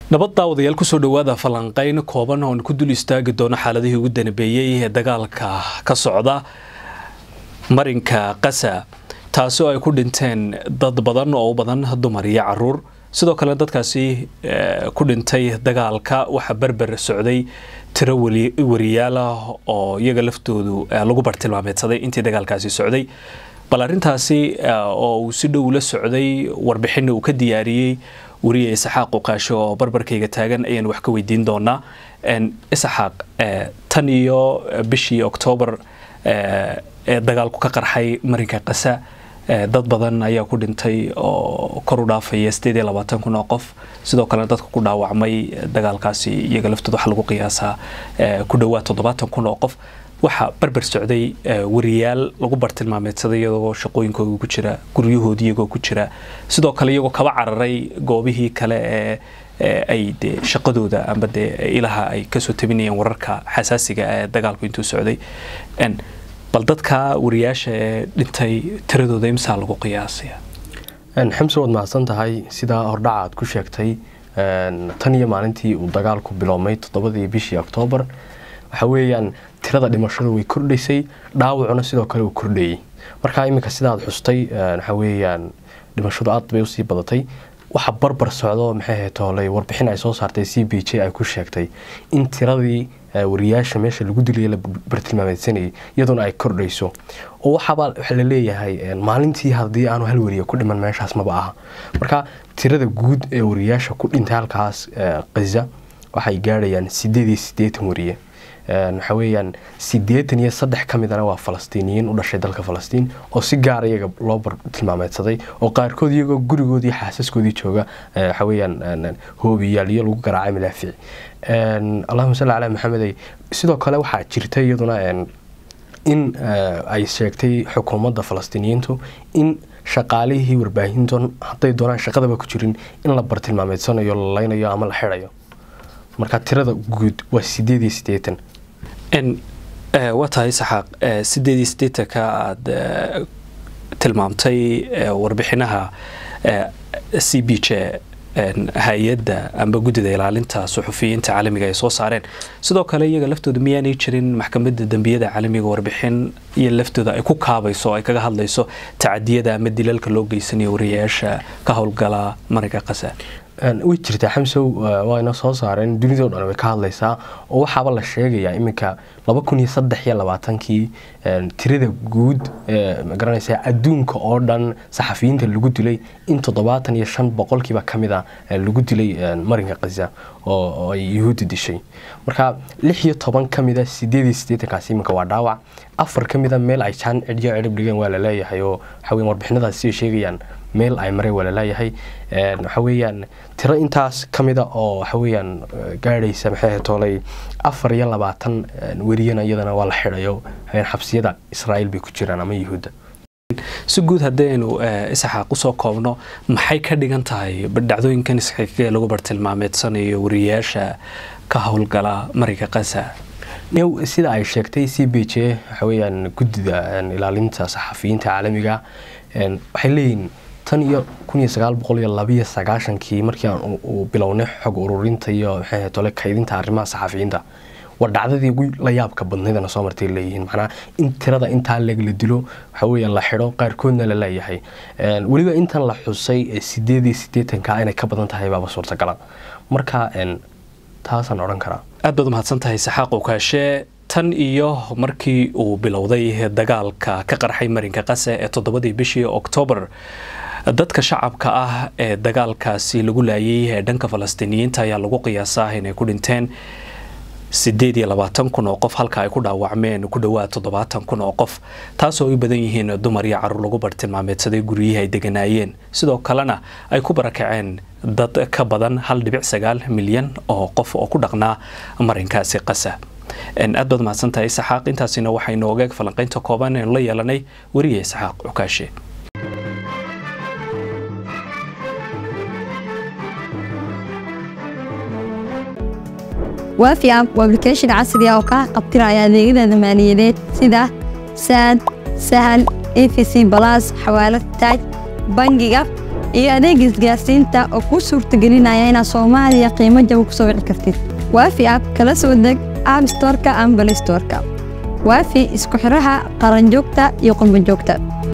nabad daawadayaal kusoo dhowaada falanqeyn kooban oon ku dul istaagi doono xaaladihii ugu danbeeyey ee dagaalka ka socda marinka qasa taasoo ay ku dhinteen dad badan oo u badan dumar iyo caruur sidoo kale dadkaasi ku dhintay dagaalka waxaa berber socday tiro wariyaal ah oo iyaga laftoodu lagu bartilmaameedsaday intii dagaalkaasi socday bal arintaasi oo uu si dhow la socday warbixina uu ka diyaariyey wariye isaxaaq uqaasho oo barbarkayga taagan ayaan wax ka weydiin doonaa isaxaaq tan iyo bishii oktoobar ee dagaalku ka qarxay marinka qasa dad badan ayaa ku dhintay oo kor u dhaafaya sideed iyo labaatan kun oo qof sidoo kalena dadka ku dhaawacmay dagaalkaasi iyaga laftooda waxaa lagu qiyaasaa ku dhowaad toddobaatan kun oo qof waxaa barber socday wariyaal lagu bartilmaameedsaday iyagoo shaqooyinkooda ku jira guryahoodii iyagoo ku jira sidoo kale iyagoo kaba cararay goobihii kale ee ay de shaqadooda amba de ilaha ay kasoo tabinayeen wararka xasaasiga ee dagaalku intuu socday bal dadka wariyaasha ee dhintay tiradooda imsaa lagu qiyaasaya xamse waad mahadsan tahay sidaa hordhaca aad ku sheegtay tan iyo maalintii uu dagaalku biloomay toddobadii bishii oktoobar waxa weeyaan tirada dhimashadu way kordhaysay dhaawacuna sidoo kale uu kordhayey markaa iminka sidaad xustay waxa weeyaan dhimashadu aad bay usii badatay waxa barbar socdo maxay ahayd tooley warbixin ay soo saartay c b j ay ku sheegtay in tiradii wariyaasha meesha lagu dilaya la bartilmaameedsanayay iyadoona ay kordhayso oo waxaaba waxa la leeyahay maalintii haddii aanu hal wariya ku dhiman meeshaas maba aha marka tirada guud ee wariyaasha ku dhintay halkaas qaza waxay gaadhayaan sideed iyo siddeetan wariye waxa weeyaan siddeetan iyo saddex ka midana waa falastiiniyiin u dhashay dalka falastiin oo si gaara iyaga loo bartilmaameedsaday oo qaarkood iyagoo gurigoodii xaasaskoodii jooga waxa weeyaan hoobiyaal iyo lagu garaacay malaafici allahuma salli calaa maxamedey sidoo kale waxaa jirta iyaduna in ay sheegtay xukuumadda falastiiniyiintu in shaqaalihii warbaahinton hadday doonaan shaqadaba ku jirin in la bartilmaameedsanayo la laynayo ama la xidhayo marka tirada guud waa sideed iyo siddeetan waa tahay saxaaq sideed iyo siddeetanka aada tilmaamtay warbixinaha c b j hay-adda amba guddida ilaalinta suxufiyiinta caalamiga ay soo saareen sidoo kale iyaga laftooda miyaanay jirin maxkamadda dembiyada caalamiga warbixin iyo laftooda ay ku kaabayso ay kaga hadlayso tacadiyada ama dilalka loo geysanayo wariyayaasha ka howlgala marinka qasa way jirtaa xamsow wayna soo saareen dunidao dhan way ka hadlaysaa oo waxaaba la sheegayaa iminka laba kun iyo saddex iyo labaatankii tirada guud magaranaysa adduunka oo dhan saxafiyiinta lagu dilay in toddobaatan iyo shan boqolkiiba ka mid a lagu dilay marinka kaza oo ay yuhuudda dishay marka lix iyo toban ka mida sideed iyo siddeetankaasi iminka waa dhaawac afar ka mida meel ay jaan cidyo cidhib dhigeen waa laleeyahay oo waxa weyan warbixinadaasi siday sheegayaan meel ay maray waa laleeyahay waxa weeyaan tiro intaas ka mida oo waxa weeyaan gaadhaysa maxay toolay afar iyo labaatan weriyana iyadana waa la xidhayo xabsiyada israa'iil bay ku jiraan ama yuhuudda si guud haddaynu isaxaaq usoo koobno maxay ka dhigan tahay dhacdooyinkan isxigee lagu bartilmaameedsanayo wariyayaasha ka howlgala marinka qasa sida ay sheegtay c b j waxa weeyaan guddida ilaalinta saxafiyiinta caalamiga waxay leeyihin tan iyo kun iyo sagaal boqol iyo labiyo sagaashankii markii aan uu bilownay xog ururinta iyo maxay tole kaydinta arrimaha saxafiyiinta waa dhacdadii ugu la yaabka badnaydana soo martay leeyihiin macnaa in tirada intaa leeg la dilo waxa weeyaan la xidho qaarkoodna la leeyahay weliba intan la xusay sideed iyo siddeetanka inay ka badan tahay baaba suurtagala marka taasaan odhan karaa aad baad umahadsan tahay saxaaq ukaashe tan iyo markii uu bilowday dagaalka ka qarxay marinka qase ee toddobadii bishii oktoobar dadka shacabka ah ee dagaalkaasi lagu laayay ee dhanka falastiiniyiinta ayaa lagu qiyaasaa inay ku dhinteen sideed iyo labaatan kun oo qof halka ay ku dhaawacmeen ku dhowaad toddobaatan kun oo qof taasoo ay badan yihiin dumar iyo caruur lagu bartilmaameedsaday guryihii ay deganaayeen sidoo kalena ay ku barakaceen dad ka badan hal dhibic sagaal milyan oo qof oo ku dhaqnaa marinkaasi qasa aad baad mahadsantahay isxaaq intaasina waxaynu ogeeg falanqaynta kooban eenu la yeelanay weriye isxaaq cukaashe waafi app waa application casri ah oo kaa qabtiraya adeegyada maaliyadeed sida saad sahal efc balas xawaalad taaj bangiga iyo adeega isgaarsiinta oo kuu suurtagelinaya inaad soomaaliya qiimo jaba ku soo wici kartid waafi app kala soo deg app storeka ama balistoreka waafi isku xiraha qaranjoogta iyo qurbanjoogta